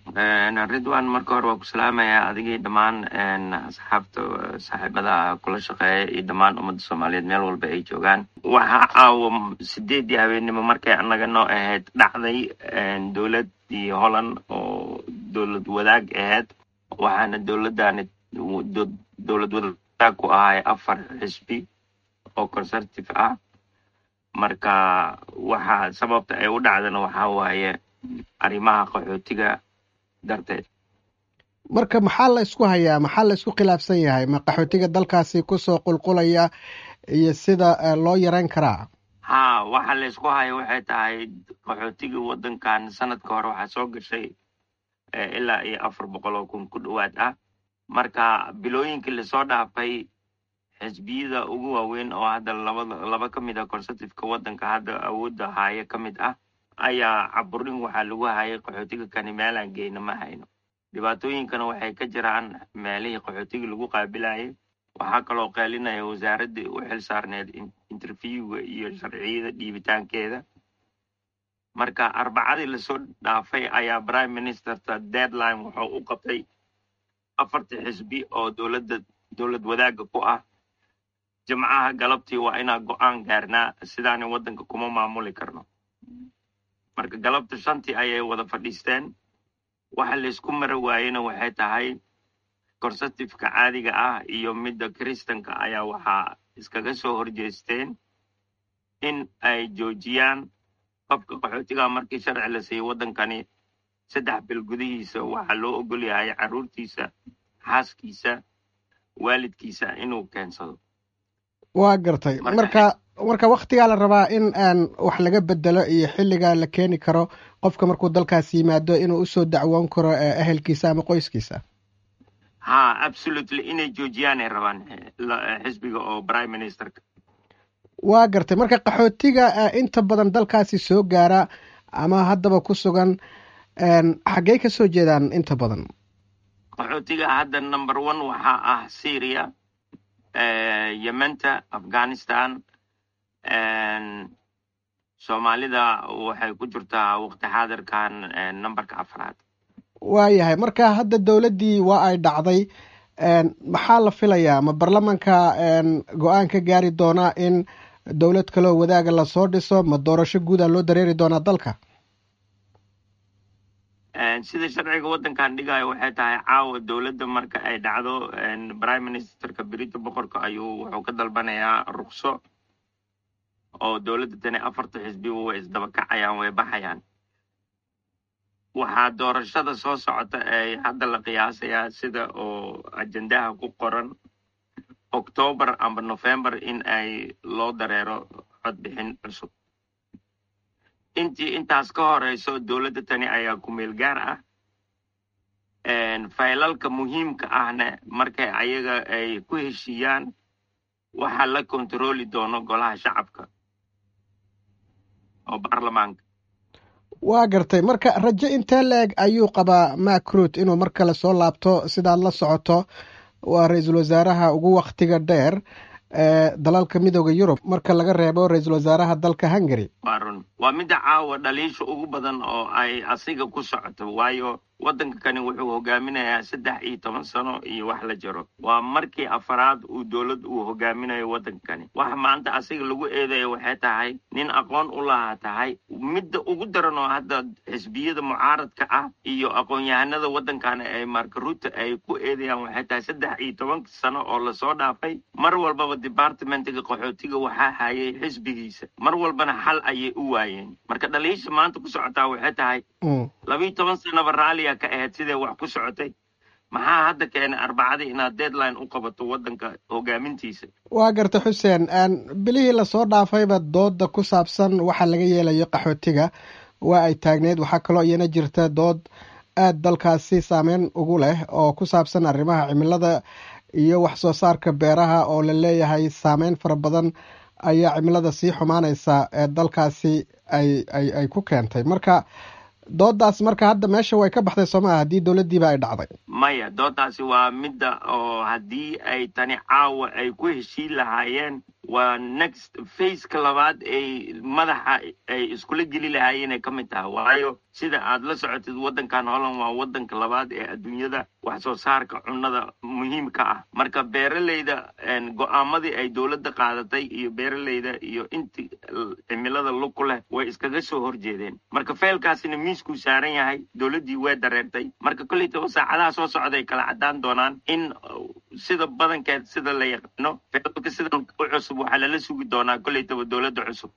ridwan marka hore waa ku salaamayaa adigii dhammaan asxaabta saaxiibada kula shaqeeya iyo dhammaan ummadda soomaaliyeed meel walba ay joogaan waxaa caawa sideedii habeennimo markay annaga noo ahayd dhacday dowlad iyo holland oo dowlad wadaag ahayd waxaana dowladdaani dowlad wadaag ku ahay afar xisbi oo conservative ah marka waxa sababta ay u dhacdana waxaa waaye arrimaha qaxootiga darteed marka maxaa la isku hayaa maxaa la isku khilaafsan yahay ma qaxootiga dalkaasi kusoo qulqulaya iyo sida loo yareyn karaa ha waxa la isku haya waxay tahay qaxootiga waddankan sanadka hore waxaa soo gashay ilaa iyo afar boqol oo kun ku dhowaad ah marka bilooyinkii lasoo dhaafay xisbiyada ugu waaweyn oo hadda labada laba ka mid ah conservativeka waddanka hadda awoodda haaye ka mid ah ayaa caburin waxaa lagu hayay qaxootiga kani meelaan geyna ma hayno dhibaatooyinkana waxay ka jiraan meelihii qaxootiga lagu qaabilayay waxaa kaloo qeelinaya wasaaraddii u xil saarneed interviewga iyo sharciyada dhiibitaankeeda marka arbacadii lasoo dhaafay ayaa prime ministerta deadline wuxuu u qabtay afartii xisbi oo dowladda dowlad wadaagga ku ah jimcaha galabtii waa inaa go-aan gaarnaa sidaani waddanka kuma maamuli karno marka galabta shantii ayay wada fadhiisteen waxa laysku mara waayena waxay tahay conservativeka caadiga ah iyo midda kristanka ayaa waxaa iskaga soo horjeesteen in ay joojiyaan qofka qaxootiga markii sharci la siiyey waddankani saddex bil gudihiisa waxaa loo ogol yahay carruurtiisa xaaskiisa waalidkiisa inuu keensado waa gartay marka marka waktigaa la rabaa in aan wax laga bedelo iyo xilligaa la keeni karo qofka markuu dalkaas yimaado inuu usoo dacwoon karo ehelkiisa ama qoyskiisa ha absolutely inay joojiyaanay rabaan xisbiga oo prime ministerka waa gartay marka qaxootiga inta badan dalkaasi soo gaara ama haddaba ku sugan xaggey ka soo jeedaan inta badan qaxootiga hadda number one waxaa ah syria yementa afghanistan soomaalida waxay ku jirtaa waqti xaadirkan numberka afraad waayahay marka hadda dowladdii waa ay dhacday maxaa la filayaa ma baarlamanka go-aan ka gaari doonaa in dowlad kaloo wadaaga lasoo dhiso ma doorasho guuda loo dareeri doonaa dalka sida sharciga waddankan dhigayo waxay tahay caawa dowladda marka ay dhacdo prime ministerka berita boqorka ayuu wuxuu ka dalbanayaa rukso oo dowladda tani afarta xisbiba way isdaba kacayaan way baxayaan waxaa doorashada soo socota ee hadda la qiyaasayaa sida oo ajendaha ku qoran octoobar amba november in ay loo dareero codbixin cusub intii intaas ka horeyso dowladda tani ayaa ku-meel gaar ah faylalka muhiimka ahna markay ayaga ay ku heshiiyaan waxaa la kontarooli doono golaha shacabka oo baarlamaanka waa gartay marka rajo intee la-eg ayuu qabaa macruut inuu mar kale soo laabto sidaad la socoto waa ra-iisul wasaaraha ugu waktiga dheer ee dalalka midooda yurub marka laga reebo ra-iisul wasaaraha dalka hungary waa run waa midda caawa dhaliisha ugu badan oo ay asiga ku socoto waayo waddanka kani wuxuu hogaaminayaa saddex iyo toban sano iyo wax la jiro waa markii afaraad uu dowlad uu hogaaminayo waddankani waxa maanta asiga lagu eedayo waxay tahay nin aqoon u lahaa tahay midda ugu daran oo hadda xisbiyada mucaaradka ah iyo aqoon-yahanada waddankani ay markaruuta ay ku eedayaan waxay tahay saddex iyo toban sano oo lasoo dhaafay mar walbaba departmentiga qaxootiga waxaa hayay xisbigiisa mar walbana xal ayay u waayeen marka dhaliisha maanta ku socotaa waxay tahay labiiyo toban sanaba raalliya ka ahayd siday wax ku socotay maxaa hadda keenay arbacadii inaad deadline u qabato waddanka hogaamintiisa waa garta xuseen bilihii lasoo dhaafayba dooda ku saabsan waxa laga yeelayo qaxootiga waa ay taagneyd waxaa kaloo iyana jirta dood aad dalkaasi saameyn ugu leh oo ku saabsan arrimaha cimilada iyo wax soo saarka beeraha oo la leeyahay saameyn fara badan ayaa cimilada sii xumaanaysa ee dalkaasi ay ay ay ku keentay marka doodaas marka hadda meesha way ka baxday soo maha haddii dowladdiiba ay dhacday maya doodaasi waa midda oo haddii ay tani caawa ay ku heshiin lahaayeen waa next faceka labaad ay madaxa ay iskula geli lahaayeen ay ka mid tahay waayo sida aad la socotid waddankan holland waa waddanka labaad ee adduunyada wax soo saarka cunnada muhiimka ah marka beeraleyda go-aamadii ay dowladda qaadatay iyo beeraleyda iyo intii cimilada lug ku leh way iskaga soo horjeedeen marka feelkaasina miiskuu saaran yahay dowladdii way dareertay marka kolleytaba saacadaha soo socday kala caddaan doonaan in sida badankeed sida la yaqaano feelka sidan u cusub waxaa lala sugi doonaa kolleytaba dowladda cusub